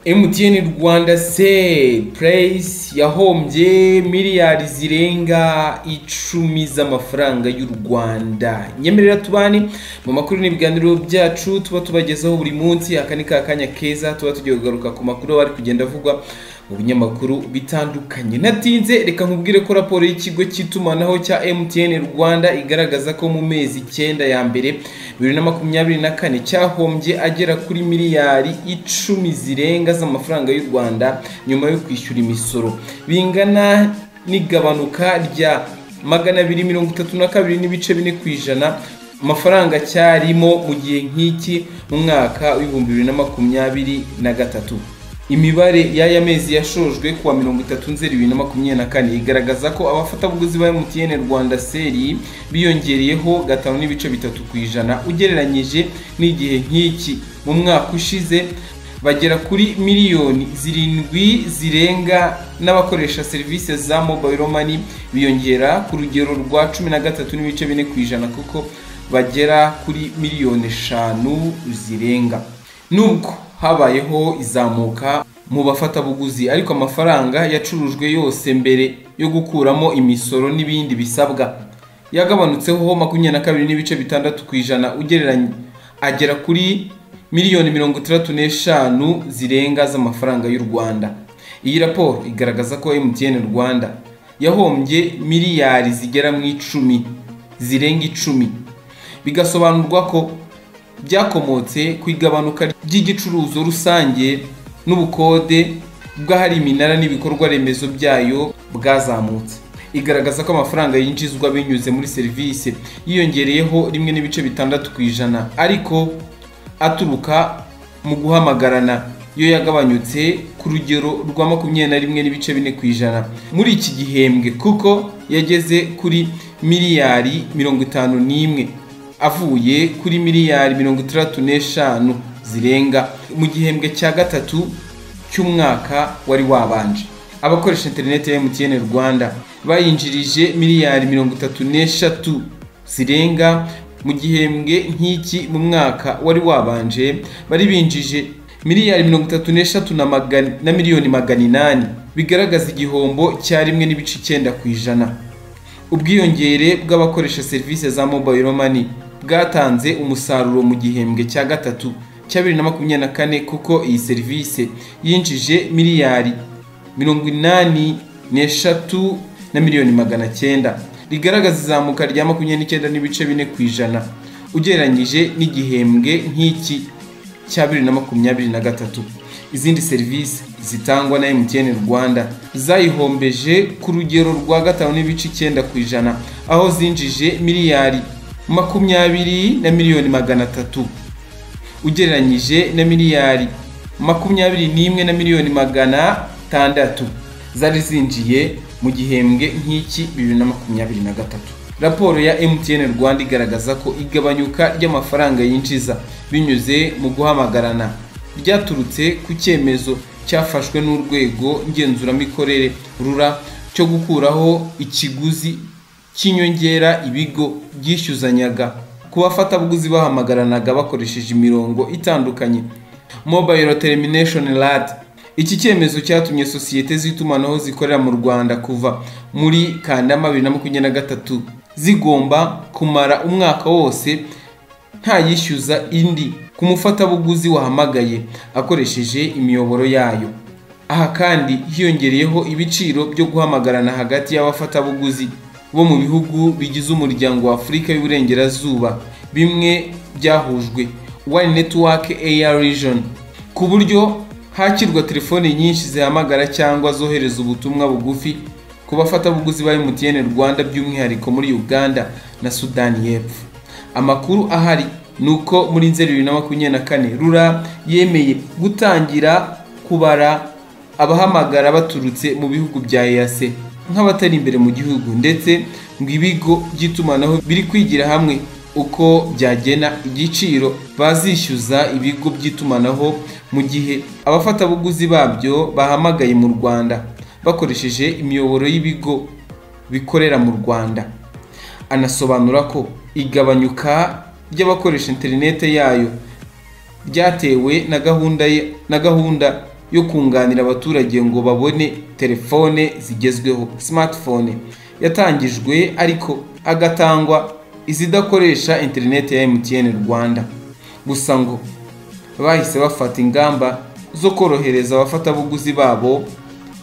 MTN Rwanda se purayisi yahombye miliyari zirenga icumi z'amafaranga y'u Rwanda nyemerera tubane mu makuru n'ibiganiro byacu tuba tubagezaho buri munsi aka ni ka kanya keza tuba tugiye kugaruka ku makuru ari kugenda avugwa mu binyamakuru bitandukanye natinze reka nkubwire ko raporo y'ikigo cy'itumanaho cya MTN Rwanda igaragaza ko mu mezi icyenda ya mbere bibiri na makumyabiri na kane cyahombye agera kuri miliyari icumi zirenga z'amafaranga y'u Rwanda nyuma yo kwishyura imisoro bingana n'igabanuka rya magana abiri mirongo itatu na kabiri n'ibice bine ku ijana amafaranga cyarimo mu gihe nk'iki mu mwaka w'ibihumbi bibiri na makumyabiri na gatatu imibare y'aya mezi yashojwe kuwa mirongo itatu nzeri bibiri na makumyabiri na kane igaragaza ko abafatabuguzi ba MTN Rwanda seri biyongereyeho gatanu n'ibice bitatu ku ijana ugereranyije n'igihe nk'iki mu mwaka ushize bagera kuri miliyoni zirindwi zirenga n'abakoresha serivisi za mobile money biyongera ku rugero rwa cumi na gatatu n'ibice bine ku ijana kuko bagera kuri miliyoni eshanu zirenga nubwo habayeho izamuka mu bafatabuguzi ariko amafaranga yacurujwe yose mbere yo gukuramo imisoro n'ibindi bisabwa yagabanutseho makumyabiri na kabiri n'ibice bitandatu ku ijana ugereranye agera kuri miliyoni mirongo itandatu n'eshanu zirenga z'amafaranga y'u rwanda iyi raporo igaragaza ko mtn rwanda yahombye miliyari zigera mu icumi zirenga icumi bigasobanurwa ko byakomotse ku igabanuka ry'igicuruzo rusange n'ubukode bw'ahari iminara n'ibikorwa remezo byayo bwazamutse igaragaza ko amafaranga yinjizwa binyuze muri serivisi yiyongereyeho rimwe n'ibice bitandatu ku ijana ariko aturuka mu guhamagarana yo yagabanyutse ku rugero rwa makumyabiri na rimwe n'ibice bine ku ijana muri iki gihembwe kuko yageze kuri miliyari mirongo itanu n'imwe avuye kuri miliyari mirongo itandatu n'eshanu zirenga mu gihembwe cya gatatu cy'umwaka wari wabanje abakoresha interineti ya MTN Rwanda bayinjirije miliyari mirongo itatu n'eshatu zirenga mu gihembwe nk'iki mu mwaka wari wabanje bari binjije miliyari mirongo itatu n'eshatu na, magana, na miliyoni magana inani bigaragaza igihombo cya rimwe n'ibice icyenda ku ijana ubwiyongere bw'abakoresha serivisi za mobile money bwatanze umusaruro mu gihembwe cya gatatu cya bibiri na makumyabiri na kane kuko iyi serivisi yinjije miliyari mirongo inani n'eshatu na miliyoni magana cyenda rigaragaza izamuka rya makumyabiri n'icyenda n'ibice bine ku ijana ugereranyije n'igihembwe nk'iki cya bibiri na makumyabiri na gatatu izindi serivisi zitangwa na MTN Rwanda zayihombeje ku rugero rwa gatanu n'ibice icyenda ku ijana aho zinjije miliyari makumyabiri na miliyoni magana atatu ugereranyije na miliyari makumyabiri n'imwe na miliyoni magana tandatu zari zinjiye mu gihembwe nk'iki bibiri na makumyabiri na gatatu raporo ya MTN Rwanda igaragaza ko igabanyuka ry'amafaranga yinjiza binyuze mu guhamagarana ryaturutse ku cyemezo cyafashwe n'urwego ngenzuramikorere rura cyo gukuraho ikiguzi cy'inyongera ibigo byishyuzanyaga ku bafatabuguzi bahamagaranaga bakoresheje imirongo itandukanye mobile termination rate iki cyemezo cyatumye sosiyete z'itumanaho zikorera mu rwanda kuva muri kanama bibiri na makumyabiri na gatatu zigomba kumara umwaka wose ntayishyuza indi ku mufatabuguzi wahamagaye akoresheje imiyoboro yayo aha kandi hiyongereyeho ibiciro byo guhamagarana hagati y'abafatabuguzi bo mu bihugu bigize umuryango wa afurika y'uburengerazuba bimwe byahujwe one network air region ku buryo hakirwa telefoni nyinshi zihamagara cyangwa zohereza ubutumwa bugufi ku bafatabuguzi ba MTN Rwanda by'umwihariko muri Uganda na Sudani y'Epfo amakuru ahari nuko muri nzeri bibiri na makumyabiri na kane rura yemeye gutangira kubara abahamagara baturutse mu bihugu bya EAC nk'abatari imbere mu gihugu ndetse ngo ibigo by'itumanaho biri kwigira hamwe uko byagena igiciro bazishyuza ibigo by'itumanaho mu gihe abafatabuguzi babyo bahamagaye mu Rwanda bakoresheje imiyoboro y'ibigo bikorera mu Rwanda anasobanura ko igabanyuka ry'abakoresha interinete yayo ryatewe na gahunda na gahunda yo kunganira abaturage ngo babone telefone zigezweho smartphone yatangijwe ariko agatangwa izidakoresha interineti ya emutiyeni rwanda gusa ngo bahise bafata ingamba zo korohereza abafatabuguzi babo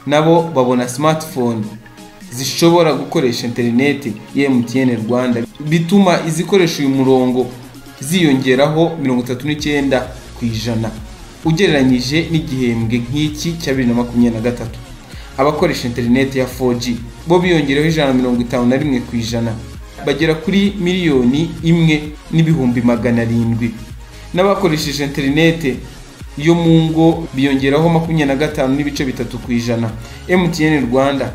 nabo babona smartphone zishobora gukoresha interineti ya emutiyeni rwanda bituma izikoresha uyu murongo ziyongeraho mirongo itatu n'icyenda ku ijana ugereranyije n'igihembwe nk'iki cya bibiri na makumyabiri na gatatu abakoresha interineti ya 4G bo biyongereho ijana na mirongo itanu na rimwe ku ijana bagera kuri miliyoni imwe n'ibihumbi magana arindwi n'abakoresheje interineti yo mu ngo biyongeraho makumyabiri na gatanu n'ibice bitatu ku ijana MTN Rwanda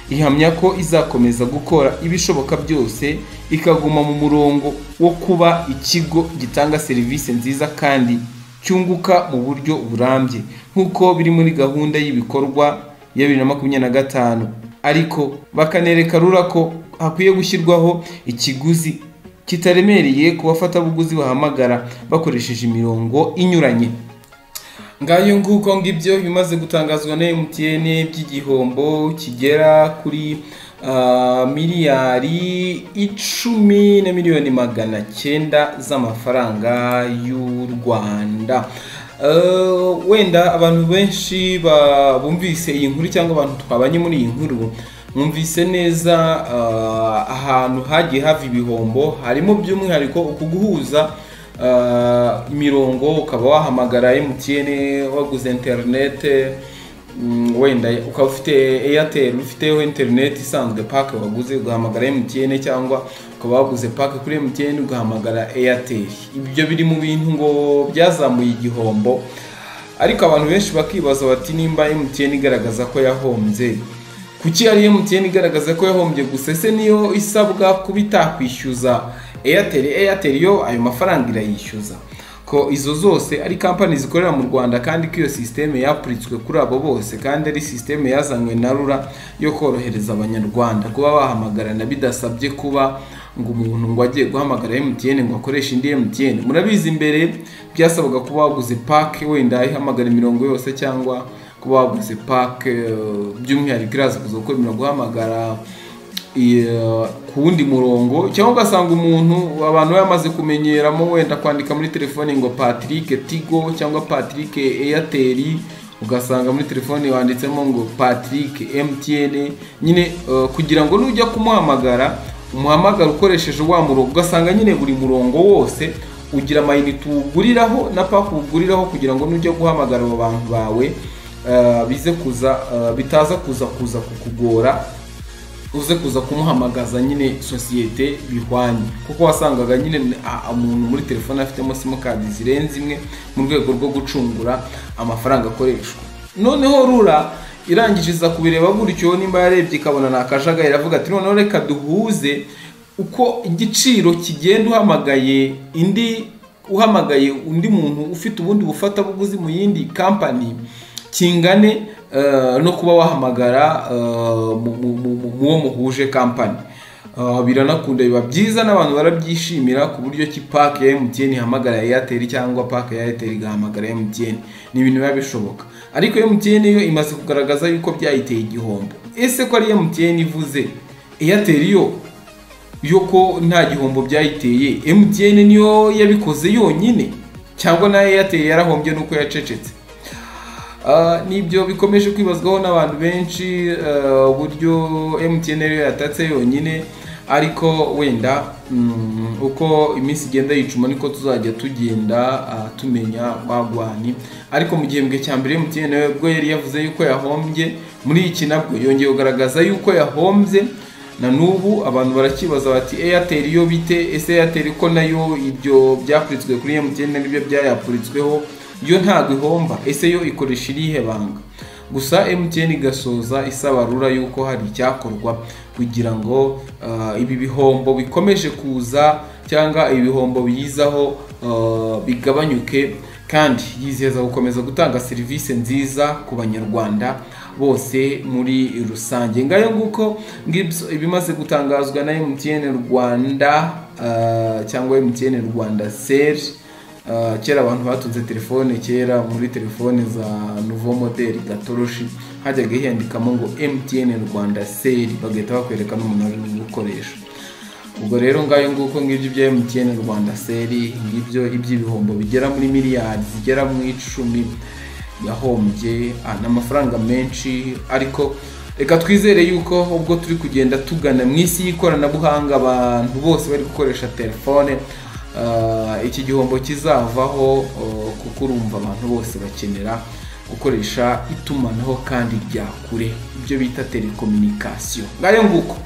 ihamya ko izakomeza gukora ibishoboka byose ikaguma mu murongo wo kuba ikigo gitanga serivisi nziza kandi cyunguka mu buryo burambye nk'uko biri muri gahunda y'ibikorwa ya bibiri na makumyabiri na gatanu ariko bakanereka rura ko hakwiye gushyirwaho ikiguzi kitaremereye ku bafatabuguzi bahamagara bakoresheje imirongo inyuranye ngayo nguko ngibyo bimaze gutangazwa na MTN by'igihombo kigera kuri uh, miliyari icumi na miliyoni magana cyenda z'amafaranga y'u Rwanda uh, wenda abantu benshi bumvise iyi nkuru cyangwa abantu twabanye muri iyi nkuru mwumvise neza uh, ahantu hagiye hava ibihombo harimo by'umwihariko ukuguhuza imirongo ukaba wahamagara MTN waguze interinete wenda ukaba ufite airtel ufiteho interineti isanzwe pake waguze ugahamagara MTN cyangwa ukaba waguze pake kuri MTN ugahamagara airtel ibyo biri mu bintu ngo byazamuye igihombo ariko abantu benshi bakibaza bati nimba MTN igaragaza ko yahombye kuki ari MTN igaragaza ko yahombye gusa ese niyo isabwa kuba itakwishyuza airtel airtel yo ayo mafaranga irayishyuza ko izo zose ari kampani zikorera mu rwanda kandi ko iyo sisiteme yapuritswe kuri abo bose kandi ari sisiteme yazanywe na rura yo korohereza abanyarwanda kuba bahamagarana bidasabye kuba ngo umuntu ngo agiye guhamagara mtn ngo akoreshe indi mtn murabizi imbere byasabaga kuba waguze pake wenda ihamagara imirongo yose cyangwa kuba waguze pake by'umwihariko iraza kuza gukora guhamagara ku wundi murongo cyangwa ugasanga umuntu abantu bamaze kumenyeramo wenda kwandika muri telefone ngo patrick tigo cyangwa patrick airtel ugasanga muri telefone wanditsemo ngo patrick mtn nyine kugira ngo nujya kumuhamagara umuhamagara ukoresheje wa murongo ugasanga nyine buri murongo wose ugira amayinite uwuguriraho na paka uwuguriraho kugira ngo nujya guhamagara abo bantu bawe bize kuza bitaza kuza kuza kukugora uze kuza kumuhamagaza nyine sosiyete bihwanye kuko wasangaga nyine umuntu muri telefone afitemo simukadi zirenze imwe mu rwego rwo gucungura amafaranga akoreshwa noneho rura irangiriza kubireba gutyo nimba yarebye ikabona ni akajagari iravuga ati noneho reka duhuze uko igiciro kigenda uhamagaye indi uhamagaye undi muntu ufite ubundi bufatabuguzi mu yindi kampani kingane no kuba wahamagara muwo muhuje kampani biranakunda biba byiza n'abantu barabyishimira ku buryo ki pake ya emutiyeni ihamagara eyateri cyangwa pake ya eyateri igahamagara emutiyeni ni ibintu biba bishoboka ariko emutiyeni yo imaze kugaragaza yuko byayiteye igihombo ese ko ari emutiyeni ivuze eyateri yo yo ko nta gihombo byayiteye emutiyeni niyo yabikoze yonyine cyangwa na eyateri yarahombye nuko yacecetse nibyo bikomeje kwibazwaho n'abantu benshi uburyo MTN rero yatatse yonyine ariko wenda uko iminsi igenda yicuma niko tuzajya tugenda tumenya bagwani ariko mu gihembwe cya mbere MTN ubwo yari yavuze yuko yahombye muri iki nabwo yongeye kugaragaza yuko yahombye na n'ubu abantu barakibaza bati airtel yo bite ese airtel ko nayo ibyo byapuritswe kuri MTN nibyo byayapuritsweho yo ntabwo ihomba ese yo ikoresha irihe banga gusa MTN igasoza isaba rura yuko hari icyakorwa kugira ngo ibi bihombo bikomeje kuza cyangwa ibihombo biyizaho bigabanyuke kandi yizeza gukomeza gutanga serivisi nziza ku banyarwanda bose muri rusange ngayo nguko ibimaze gutangazwa na MTN Rwanda cyangwa MTN Rwanda seri Ah, kera abantu batunze telefone kera muri telefone za nouveau model gatoroshi hajyaga hiyandikamo ngo mtn rwanda seri bagahita bakwereka n'umuntu uri gukoresha ubwo rero ngayo nguko ngibyo bya mtn rwanda seri ngibyo iby'ibihombo bigera muri miliyari zigera mu icumi yahombye ah, ni amafaranga menshi ariko reka twizere yuko ubwo turi kugenda tugana mu isi y'ikoranabuhanga abantu bose bari gukoresha telefone ah, iki gihombo kizavaho oh, kuko urumva abantu bose bakenera gukoresha itumanaho kandi rya kure ibyo bita telekominikasiyo ngayo nguko